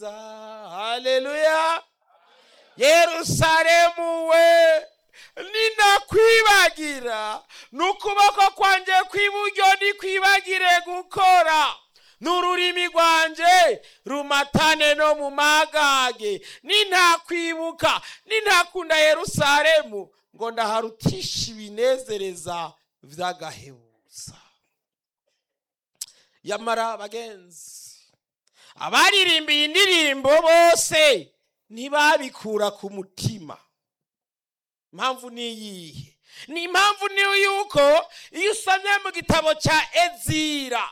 haleluya yerusalemu we ninakwibagira n'ukuboko kwanjye kw'iburyo ntikwibagire gukora n'ururimi rwanjye rumatane no mu magage nintakwibuka nintakunda yerusalemu ngo ndaharutisha ibinezereza vy'agahebuza yamara bagenzi abaririmbiye indirimbo bose ntibabikura ku mutima impamvu ni iyihe ni impamvu ni yuko iyo usomye mu gitabo cya ezira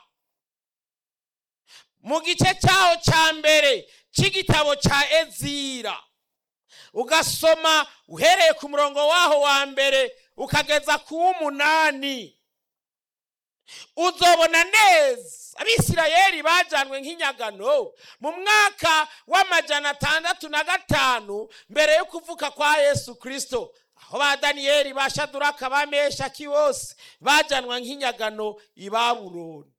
mu gice cyaho cya mbere cy'igitabo cya ezira ugasoma uhereye ku murongo waho wa mbere ukageza ku w'umunani uzobona neza abisirayeli bajyanwe nk'inyagano mu mwaka w'amajana atandatu na gatanu mbere yo kuvuka kwa yesu kirisito aho ba daniyeli ba shaduraka ba meshaki bose bajyanwa nk'inyagano i baburoni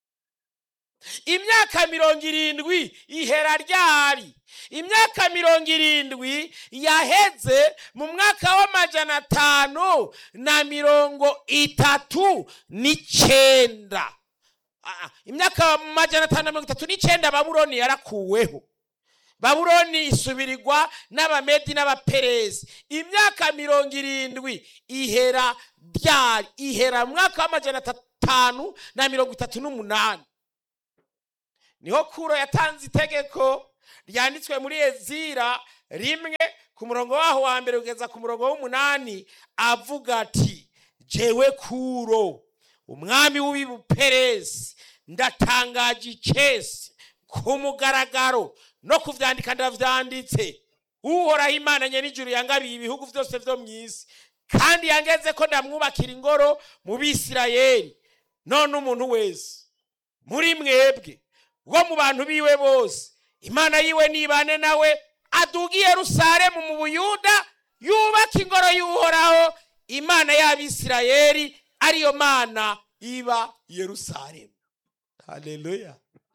imyaka mirongo irindwi ihera ryari imyaka mirongo irindwi yaheze mu mwaka w'amajana atanu na mirongo itatu n'icyenda Ah, imyaka majana atanu na mirongo itatu n'icyenda babuloni yarakuweho babuloni isubirirwa n'abamedi n'abaperezi imyaka mirongo irindwi ihera ryari ihera mu mwaka w'amajana atanu na mirongo itatu n'umunani niho kuro yatanze itegeko ryanditswe muri ezira rimwe ku murongo waho wa mbere kugeza ku murongo w'umunani avuga ati jewe kuro umwami w'ibuperezi ndatangaje icesi ku mugaragaro no kuvyandika ndavyanditse uhoraho imana nyenijuru yangabiye ibihugu vyose vyo mu isi kandi yangeze ko ndamwubakira ingoro mu bisirayeli none umuntu wese muri mwebwe wo mu bantu biwe bose imana yiwe nibane nawe aduga i yerusalemu mu buyuda yubaka ingoro y'uhoraho imana y'abisirayeli ariyo mana iba i yerusalemu haleluya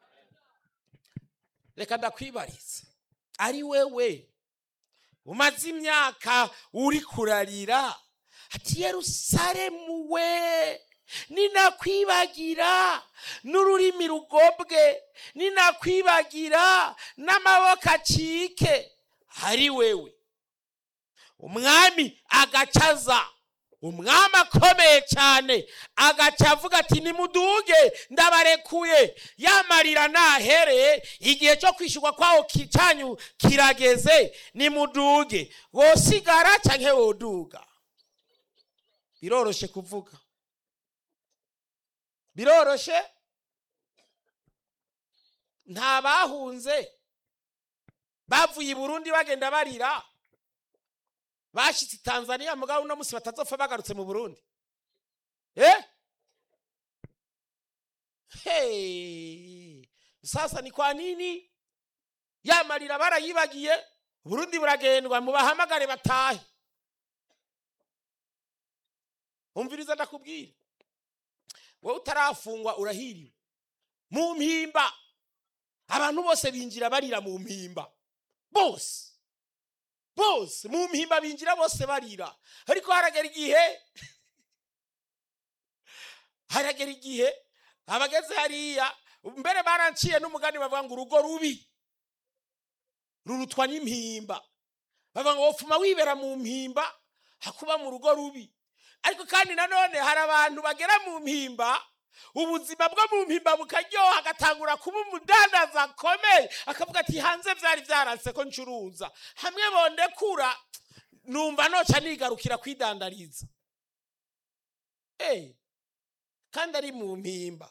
reka ndakwibariza ari wewe umaze imyaka uri kurarira ati yerusalemu we ninakwibagira n'ururimi rugobwe ninakwibagira n'amaboko acike ari wewe umwami agacaza umwami akomeye cyane agaca avuga ati nimuduge ndabarekuye yamarira nahereye igihe cyo kwishyurwa kwawo ki- cyanyu kirageze nimuduge wosigara cyangwa woduga biroroshe kuvuga biroroshe nta bahunze bavuye i burundi bagenda barira bashyitse i tanzania mugabo uno munsi batazopfa bagarutse mu burundi eh hey sasa ni kwa nini ya marira barayibagiye burundi buragendwa mubahamagare batahe umviriza ndakubwira wowe utarafungwa urahiriwe mu mpimba abantu bose binjira barira mu mpimba bose bose mu mpimba binjira bose barira ariko haragera igihe haragera igihe abageze hariya mbere baranciye n'umugani bavuga ngo urugo rubi rurutwa n'impimba bavuga ngo wopfuma wibera mu mpimba hakuba mu rugo rubi ariko kandi nanone hari abantu bagera mu mpimba ubuzima bwo mu mpimba bukaryoha agatangura kuba umudandaza akomeye akavuga ati hanze byari byaranse ko ncuruza hamwe bondekura numva noca nigarukira kwidandariza Eh, kandi ari mu mpimba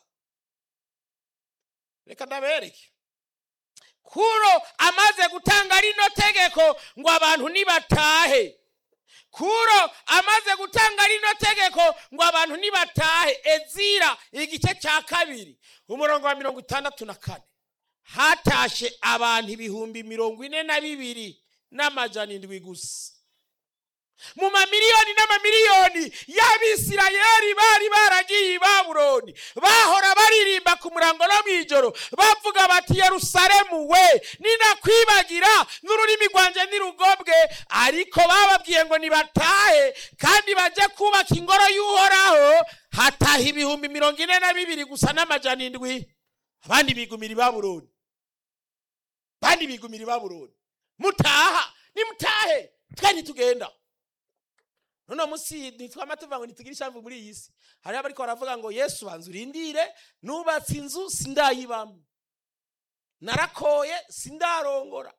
reka ndabereke kuro amaze gutanga rino tegeko ngo abantu nibatahe kuro amaze gutanga rino tegeko ngo abantu nibatahe ezira igice cya kabiri umurongo wa mirongo itandatu na kane hatashe abantu ibihumbi mirongo ine na bibiri n'amajana indwi gusa mu mamiliyoni n'amamiliyoni y'abisirayeli bari baragiye i babuloni bahora baririmba ku murango no mw'ijoro bavuga bati yerusalemu we ninakwibagira n'ururimi rwanjye ntirugobwe ariko bababwiye ngo nibatahe kandi bajye kubaka ingoro y'uhoraho hataha ibihumbi mirongo ine na bibiri gusa n'amajana indwi abandi bigumira i babuloni abandi bigumira i babuloni mutaha nimutahe twe ntitugenda none munsi nitwama tuvuga ngo ntitugire ishamvu muri iyi si hariho abariko baravuga ngo yesu banza urindire nubatse inzu sindayibamo narakoye sindarongora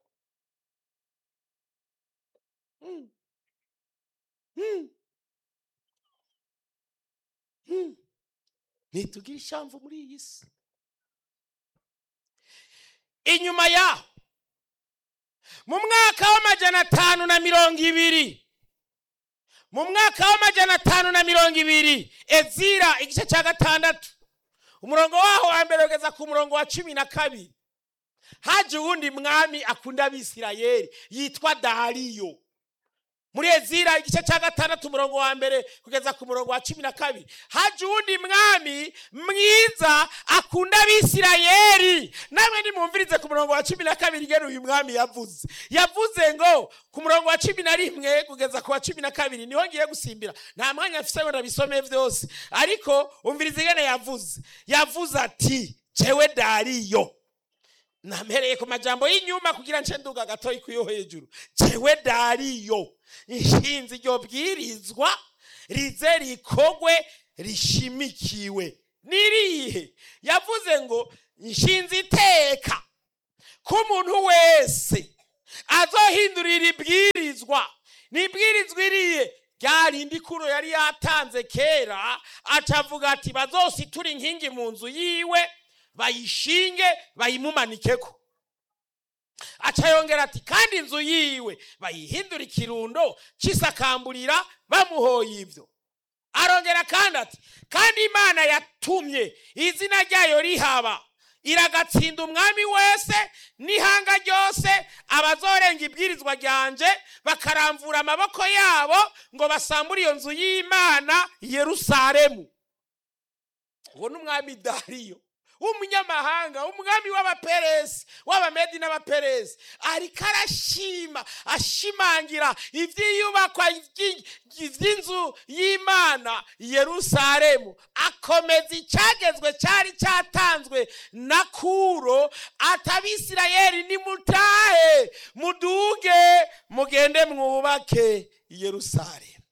Hmm. Hmm. Hmm. ntitugire ishamvu muri iyi si inyuma yaho mu mwaka w'amajana atanu na mirongo ibiri mu mwaka w'amajana atanu na mirongo ibiri ezira igice cya gatandatu umurongo waho wa mbere ugeza ku murongo wa cumi na kabiri haje uwundi mwami akunda abisirayeli yitwa dariyo muri ezira igice cya gatandatu umurongo wa mbere kugeza ku murongo wa cumi na kabiri haje uwundi mwami mwiza akunda abisirayeli namwe nimumvirize ku murongo wa cumi na kabiri ngene uyu mwami yavuze yavuze ngo ku murongo wa cumi na rimwe kugeza ku wa cumi na kabiri niho ngiye gusimbira nta mwanya mfise ngo ndabisome vyose ariko umvirize ingene yavuze yavuze ati jewe dariyo nampereye ku majambo y'inyuma kugira nce nduga gatoyi kuyo hejuru jewe dariyo inshinzi iryo bwirizwa rize rikogwe rishimikiwe nirihe yavuze ngo inshinzi iteka ko umuntu wese azohindurira ibwirizwa nibwirizwa iriye ryarindi kuro yari yatanze kera acavuga ati bazositura inkingi mu nzu yiwe bayishinge bayimumanikeko aca yongera ati kandi inzu yiwe bayihindura ikirundo cy'isakamburira bamuhoye ibyo arongera kandi ati kandi imana yatumye izina ryayo rihaba iragatsinda umwami wese n'ihanga ryose abazorenga ibwirizwa ryanje bakaramvura amaboko yabo ngo basambure iyo nzu y'imana yerusalemu uwo ni umwami dariyo w'umunyamahanga umwami w'abaperesi w'abamedi n'abaperesi ariko arashima ashimangira iby'iyubakwa by'inzu y'imana yerusalemu akomeza icyagezwe cyari cyatanzwe na kuro atabisirayeli nimutahe muduge mugende mwubake yerusalemu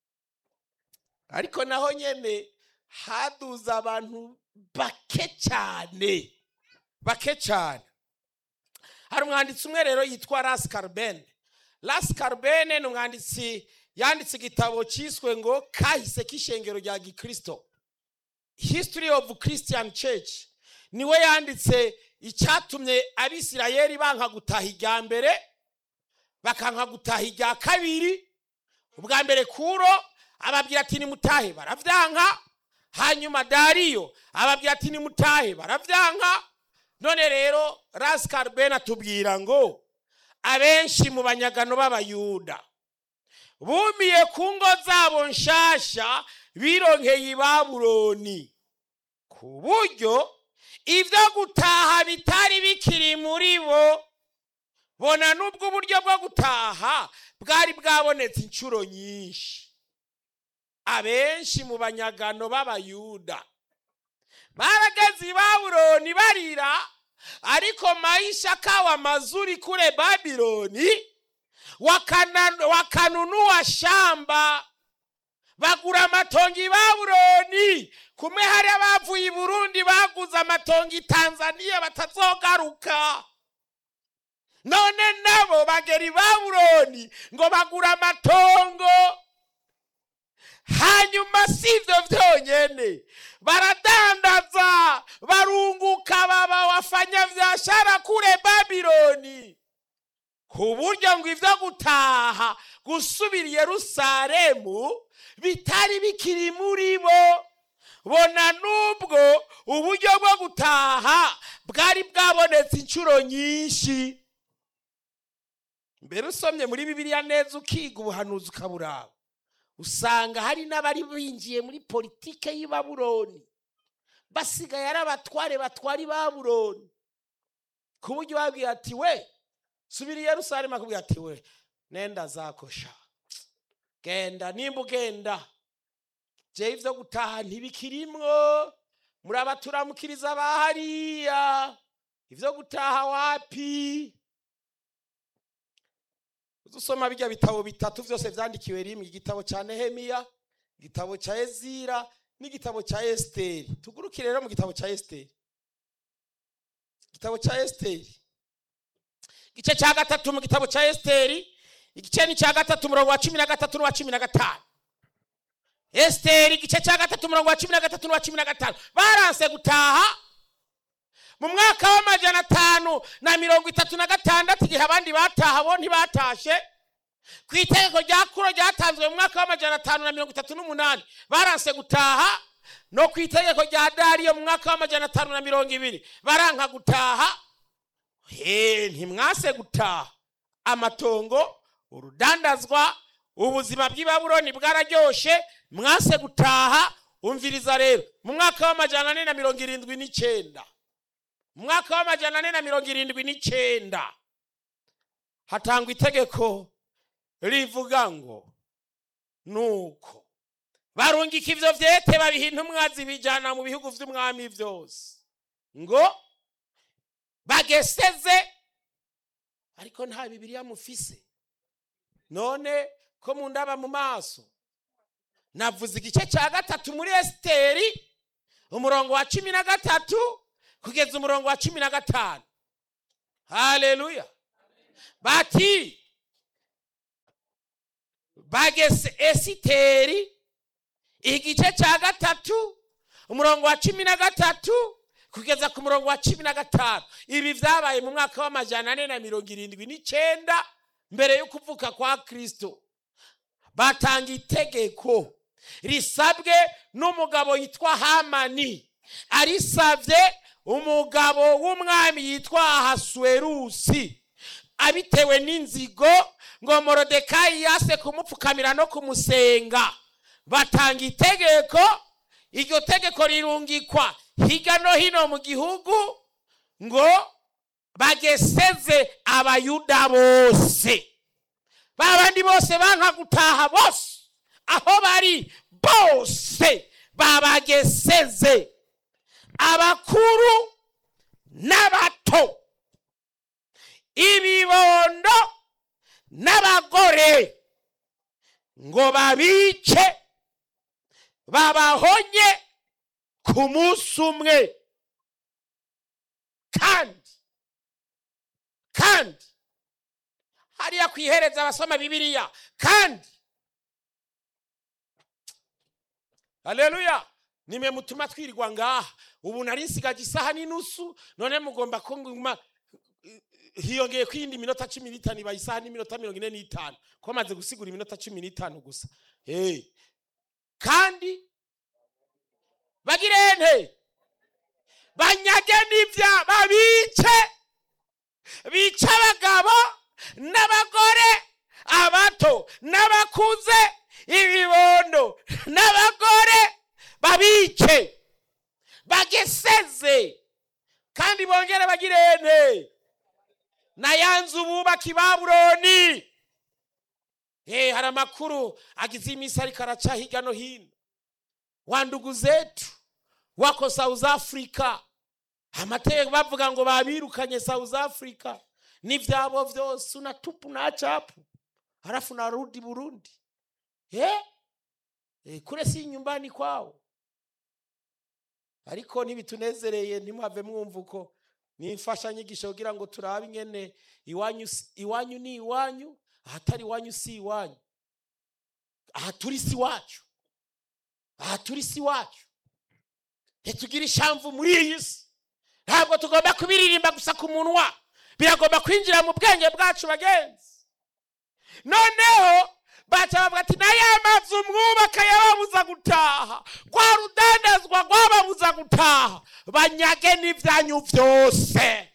ariko naho nyene haduze abantu bake cyane bake cyane hari umwanditsi umwe rero yitwa rasi karubene rasi karubene ni umwanditsi yanditse igitabo cyiswe ngo kahise k'ishengero rya gikirisito history of christian church niwe yanditse icyatumye abisirayeli banka gutaha irya mbere bakanka gutaha irya kabiri ubwa mbere kuro ababwira ati nimutahe baravyanka hanyuma dariyo ababwira ati nimutahe baravyanka none rero rasikarubeni atubwira ngo abenshi mu banyagano b'abayuda bumiye ku ngo zabo nshasha bironkeye i babuloni ku buryo ibyo gutaha bitari bikiri muri bo bona n'ubwo uburyo bwo gutaha bwari bwabonetse inshuro nyinshi abenshi mu banyagano b'abayuda barageze i babuloni barira ariko maisha kawa mazuri kule babiloni wakana- wakanunua shamba bagura amatongo i babuloni kumwe hari abavuye i burundi baguze amatongo i tanzaniya batazogaruka none nabo bagera i babuloni ngo bagura amatongo hanyuma si ibyo byonyine baradandaza barunguka baba wafanyabiashara kure babiloni ku buryo ngo ibyo gutaha gusubira i yerusalemu bitari bikiri muri bo bona n'ubwo uburyo bwo gutaha bwari bwabonetse inshuro nyinshi mbere usomye muri bibiliya neza ukiga ubuhanuzi ukaburaba usanga hari n'abari binjiye muri politike y'i baburoni basigaye ari abatware batwara i baburoni ku buryo babwiye ati we subira i yerusalemu akubwira ati we nenda zakosha genda nimba ugenda jewe ivyo gutaha ntibikirimwo muri abaturamukiriza ba hariya ivyo gutaha wapi uzusoma bijya bitabo bitatu vyose vyandikiwe rimwe igitabo ca nehemiya igitabo ca ezira n'igitabo ca esiteri tugurukire rero mu gitabo ca esiteri igitabo ca esiteri igice ca gatatu mu gitabo ca esiteri igice ni ca gatatu umurongo wa cumi na gatatu n'uwa cumi na gatanu esiteri igice cya gatatu umurongo wa cumi na gatatu n'uwa cumi na gatanu baranse gutaha mu mwaka w'amajana atanu na mirongo itatu na gatandatu igihe abandi bataha bo ntibatashe ku itegeko rya kuro ryatanzwe mu mwaka w'amajana atanu na mirongo itatu n'umunani baranse gutaha no ku itegeko rya dariyo mu mwaka w'amajana atanu na mirongo ibiri baranka gutaha he ntimwase gutaha amatongo urudandazwa ubuzima bw'i babuloni bwararyoshe mwase gutaha umviriza rero mu mwaka w'amajana ane na mirongo irindwi n'icyenda mu mwaka w'amajana ane na mirongo irindwi n'icyenda hatangwa itegeko rivuga ngo nuko barungika ivyo vyete babiha intumwa zibijana mu bihugu vy'umwami vyose ngo bageseze ariko nta bibiliya mufise none ko mundaba mu maso navuze igice cya gatatu muri esiteri umurongo wa cumi na gatatu kugeza umurongo wa cumi na gatanu haleluya bati bagese esiteri igice cya gatatu umurongo wa cumi na gatatu kugeza ku murongo wa cumi na gatanu ibi byabaye mu mwaka w'amajana ane na mirongo irindwi n'icyenda mbere yo kuvuka kwa kirisito batanga itegeko risabwe n'umugabo yitwa hamani arisabye umugabo w'umwami yitwa ahasuwerusi abitewe n'inzigo ngo morodekayi yase kumupfukamira no kumusenga batanga itegeko iryo tegeko rirungikwa hirya no hino mu gihugu ngo bageseze abayuda bose ba bandi bose banka gutaha bose aho bari bose babageseze abakuru n'abato ibibondo n'abagore ngo babice babahonye ku munsi umwe kandi kandi hariya ku ihereza abasoma bibiliya kandi haleluya nimwe mutuma twirirwa ngaha ubu nari nsigaje isaha n'inusu none mugomba kunguma hiyongeye ko iyindi minota cumi n'itanu ibaye isaha n'iminota mirongo ine n'itanu ko bamaze gusigura iminota cumi n'itanu gusa hey. kandi bagire nte banyage n'ibya babice bice abagabo n'abagore abato n'abakuze ibibondo n'abagore babice bageseze kandi bongere bagire nte na ya nzu bubaka i babuloni hey, hari amakuru agize iminsi ariko araca hirya no hino wa ndugu zetu wako south africa amategeko bavuga ngo babirukanye south africa n'ivyabo vyose unatupu na chapu halafu narudi burundi eh? Eh, kule si nyumbani kwao ariko ntibitunezereye ntimuhave mwumva uko ni imfashanyigisho kugira ngo turabe ingene iwanyu si- iwanyu ni iwanyu ahatari iwanyu si iwanyu aha turi si iwacu aha turi si iwacu ntitugire ishamvu muri iyi si ntabwo tugomba kubiririmba gusa ku munwa biragomba kwinjira mu bwenge bwacu bagenzi noneho baca bavuga ati na ya mazu mwubaka yababuza gutaha rwa rudandazwa rwababuza gutaha banyage n'ibyanyu byose